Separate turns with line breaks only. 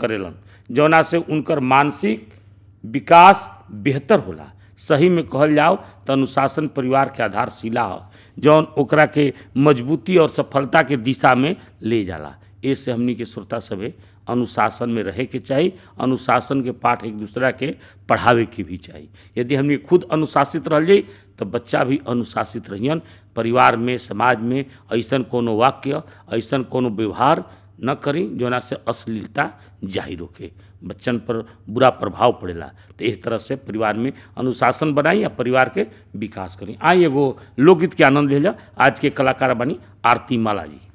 करेलन जौना से उनकर मानसिक विकास बेहतर होला सही में कहल जाओ तो अनुशासन परिवार के आधारशिला हो जौन ओकरा के मजबूती और सफलता के दिशा में ले जाला ऐसे हमनी के श्रोता सभे अनुशासन में रहे के चाही अनुशासन के पाठ एक दूसरा के पढ़ावे के भी चाही यदि हमनी खुद अनुशासित रह जाई तो बच्चा भी अनुशासित रहियन परिवार में समाज में ऐसन कोनो वाक्य ऐसन कोनो व्यवहार न करी जोना से अश्लीलता जाहिर होके बच्चन पर बुरा प्रभाव पड़ेला तो इस तरह से परिवार में अनुशासन बनाई या परिवार के विकास करी आई एगो लोकगीत के आनंद ले जा आज के कलाकार बनी आरती माला जी